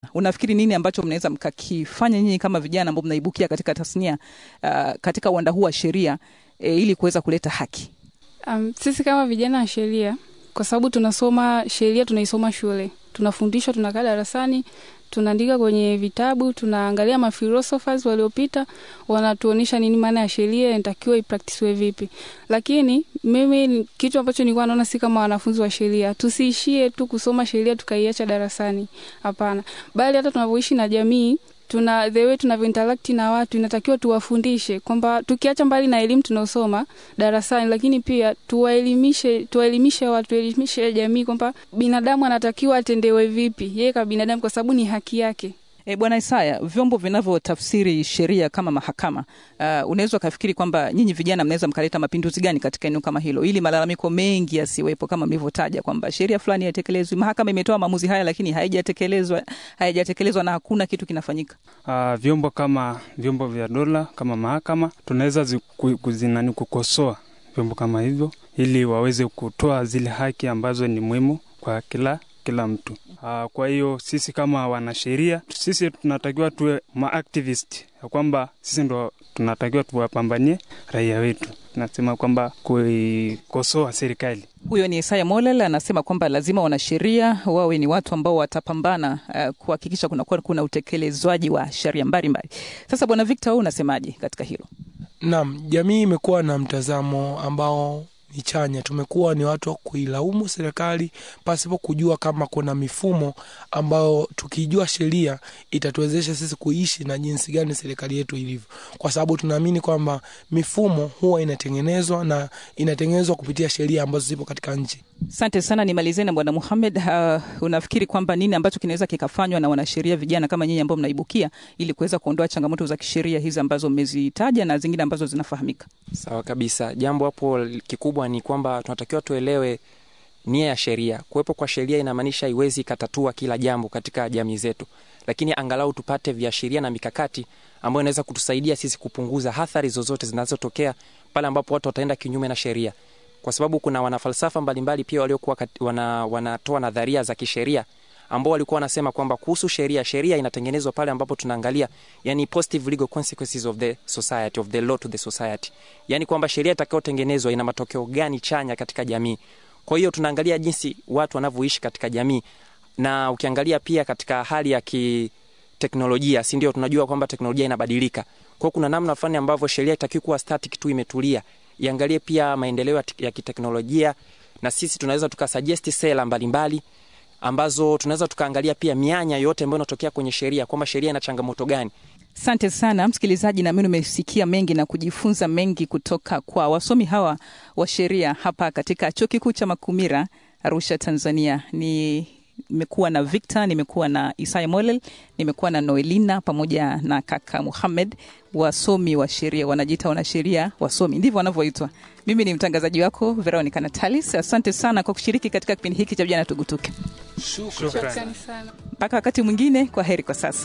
unafikiri nini ambacho mnaweza mkakifanya nyinyi kama vijana ambao mnaibukia katika tasnia uh, katika uwanda huu wa sheria e, ili kuweza kuleta haki? Um, sisi kama vijana wa sheria, kwa sababu tunasoma sheria, tunaisoma shule, tunafundishwa, tunakaa darasani, tunaandika kwenye vitabu, tunaangalia mafilosofers waliopita, wanatuonyesha nini maana ya sheria, inatakiwa ipraktisiwe vipi. Lakini mimi kitu ambacho nilikuwa naona, si kama wanafunzi wa sheria, tusiishie tu kusoma sheria tukaiacha darasani. Hapana, bali hata tunavyoishi na jamii tuna the way tunavyo interact na watu inatakiwa tuwafundishe kwamba tukiacha mbali na elimu tunaosoma darasani, lakini pia tuwaelimishe, tuwaelimishe watu, tuelimishe jamii kwamba binadamu anatakiwa atendewe vipi yeye kama binadamu, kwa sababu ni haki yake. E, Bwana Isaya, vyombo vinavyotafsiri sheria kama mahakama, uh, unaweza ukafikiri kwamba nyinyi vijana mnaweza mkaleta mapinduzi gani katika eneo kama hilo, ili malalamiko mengi yasiwepo, kama mlivyotaja kwamba sheria fulani haitekelezwi, mahakama imetoa maamuzi haya, lakini haijatekelezwa, haijatekelezwa na hakuna kitu kinafanyika. Uh, vyombo kama vyombo vya dola kama mahakama tunaweza kuzinani kukosoa vyombo kama hivyo, ili waweze kutoa zile haki ambazo ni muhimu kwa kila kila mtu. Uh, kwa hiyo sisi kama wanasheria, sisi tunatakiwa tuwe maactivist ya kwamba sisi ndo tunatakiwa tuwapambanie raia wetu. Tunasema kwamba kuikosoa serikali. Huyo ni Isaya Molel anasema kwamba lazima wanasheria wawe ni watu ambao watapambana uh, kuhakikisha kunakuwa kuna utekelezwaji wa sheria mbalimbali. Sasa Bwana Victor, wewe unasemaje katika hilo? Naam, jamii imekuwa na mtazamo ambao ni chanya. Tumekuwa ni watu wa kuilaumu serikali pasipo kujua kama kuna mifumo ambayo tukijua sheria itatuwezesha sisi kuishi na jinsi gani serikali yetu ilivyo, kwa sababu tunaamini kwamba mifumo huwa inatengenezwa na inatengenezwa kupitia sheria ambazo zipo katika nchi. Asante sana, nimalizie na Bwana Muhamed. Uh, unafikiri kwamba nini ambacho kinaweza kikafanywa na wanasheria vijana kama nyinyi ambao mnaibukia ili kuweza kuondoa changamoto za kisheria hizi ambazo mmezitaja na zingine ambazo zinafahamika? Sawa kabisa. Jambo hapo kikubwa ni kwamba tunatakiwa tuelewe nia ya sheria. Kuwepo kwa sheria inamaanisha iwezi ikatatua kila jambo katika jamii zetu, lakini angalau tupate viashiria na mikakati ambayo inaweza kutusaidia sisi kupunguza athari zozote zinazotokea pale ambapo watu wataenda kinyume na sheria, kwa sababu kuna wanafalsafa mbalimbali pia waliokuwa wana, wanatoa nadharia za kisheria ambao walikuwa wanasema kwamba kuhusu sheria, sheria inatengenezwa pale ambapo tunaangalia yani positive legal consequences of the society of the law to the society, yani kwamba sheria itakayotengenezwa ina matokeo gani chanya katika jamii. Kwa hiyo tunaangalia jinsi watu wanavyoishi katika jamii, na ukiangalia pia katika hali ya kiteknolojia, si ndio? Tunajua kwamba teknolojia inabadilika, kwa hiyo kuna namna fulani ambavyo sheria itakiwa kuwa static tu, imetulia, iangalie pia maendeleo ya kiteknolojia, na sisi tunaweza tukasuggest sera mbalimbali ambazo tunaweza tukaangalia pia mianya yote ambayo inatokea kwenye sheria kwamba sheria ina changamoto gani. Asante sana msikilizaji, nami nimesikia mengi na kujifunza mengi kutoka kwa wasomi hawa wa sheria hapa katika chuo kikuu cha Makumira, Arusha, Tanzania. ni nimekuwa na Victor, nimekuwa na Isaya Molel, nimekuwa na Noelina pamoja na kaka Muhamed, wasomi wa sheria, wanajiita wanasheria wasomi, ndivyo wanavyoitwa. Mimi ni mtangazaji wako Veronica Natalis. Asante sana kwa kushiriki katika kipindi hiki cha Vijana Tugutuke. Shukrani sana. Mpaka wakati mwingine, kwa heri kwa sasa.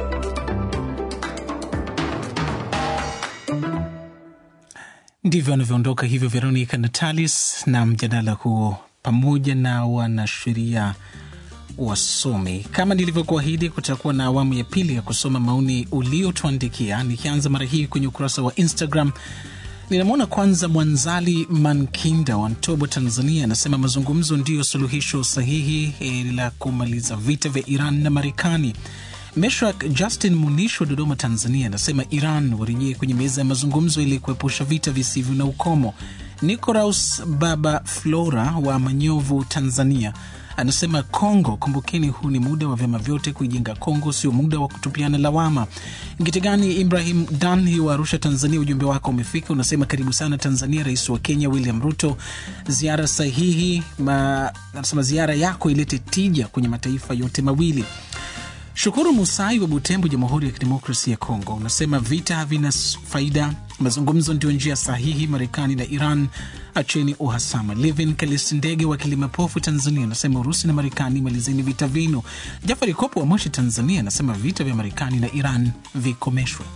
Ndivyo anavyoondoka hivyo Veronica Natalis na mjadala huo pamoja na wanasheria wasomi. Kama nilivyokuahidi, kutakuwa na awamu ya pili ya kusoma maoni uliotuandikia, nikianza mara hii kwenye ukurasa wa Instagram. Ninamwona kwanza Mwanzali Mankinda wa Ntobo, Tanzania, anasema mazungumzo ndiyo suluhisho sahihi la kumaliza vita vya Iran na Marekani. Meshak Justin Munish wa Dodoma, Tanzania, anasema Iran warejee kwenye meza ya mazungumzo ili kuepusha vita visivyo na ukomo. Nicoraus Baba Flora wa Manyovu, Tanzania, anasema Kongo, kumbukeni, huu ni muda wa vyama vyote kuijenga Kongo, sio muda wa kutupiana lawama. Ngitegani Ibrahim Danhi wa Arusha, Tanzania, ujumbe wako umefika. Unasema karibu sana Tanzania, rais wa Kenya William Ruto, ziara sahihi ma, anasema ziara yako ilete tija kwenye mataifa yote mawili. Shukuru Musai wa Butembo, Jamhuri ya Kidemokrasia ya Kongo, unasema vita havina faida, mazungumzo ndio njia sahihi. Marekani na Iran, acheni uhasama. Livin Kalisi Ndege wa Kilimapofu, Tanzania, anasema Urusi na Marekani, malizeni vita vyenu. Jafari Kopo wa Moshi, Tanzania, anasema vita vya Marekani na Iran vikomeshwe.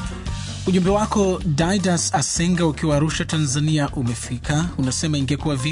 Ujumbe wako Daidas Asenga ukiwa Arusha, Tanzania umefika. Unasema ingekuwa